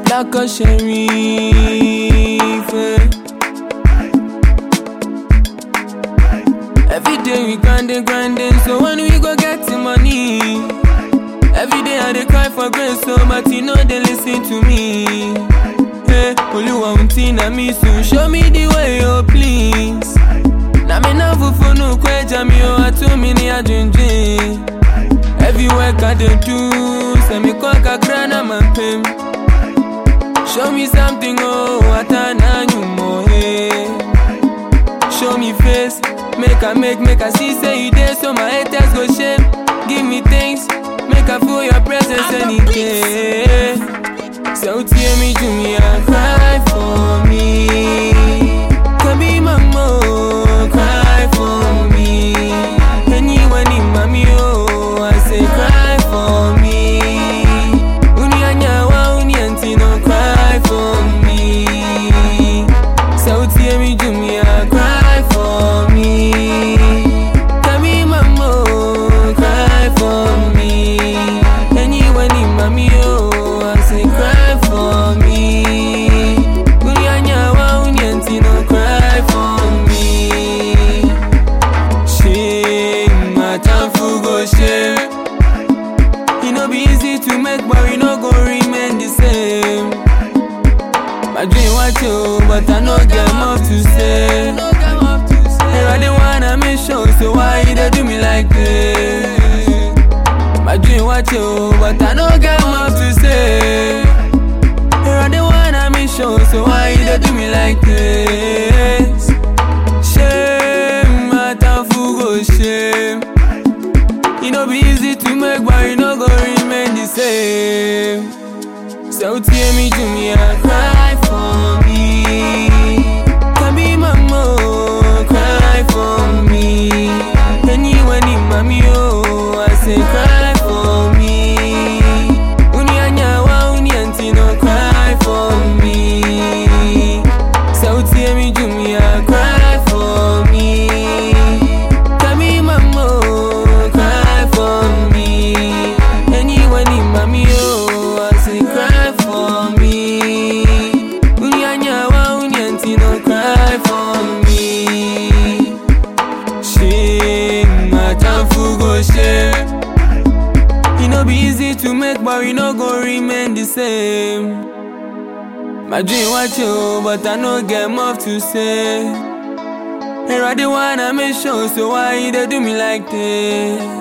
Alaka Sherif. eh. Every day we grinding, grinding, so when we go get the money. Every day I dey cry for grace, so but you know they listen to me. Hey, Oluwa untina me soon, show me the way, oh please. Na me na fufu no kweja mi o atumi ni adwendwen. Every work I dey do, say me kwa kakra na mampem. Show me something, oh, atana nyumo, hey. Show me face, make I make, make I see, say you there, so my haters go shame. Give me things, make I feel your presence any day. So tear me to me and cry for me. Can be mama, cry for me. Anyone in mommy, oh, I say cry for me. Uni anyawa, uni antino, cry for me. So tear me to me and cry for me. Can be mama, cry for me. Anyone in mommy, oh, I say cry for me. Uni anyawa, uni antino, cry for me. Shame, my time for go shame. E no be easy to make, but we no go remain the same. My dream was you, but I no get much to say. And I didn't wanna make sure, so why you dey do me like this? My dream was you, but I no get much to say. And I didn't wanna make sure, so why you dey do me like this? Shame, my time for go shame. E no be easy to make, but you no go remain the same. So tear me to me and cry for me. Can be mama, cry for me. Anyone in mommy, oh, I say cry for me. Uni anyawa, uni antino, cry for me. So tear me to me and cry for me. Can be mama, cry for me. Anyone in mommy, oh, I say cry for me. Uni anyawa, uni antino, cry for me. Shame, my time for go shame. E no be easy to make, but we no go remain the same. My dream was you, but I no get much to say. And I didn't wanna make sure, so why you dey do me like this?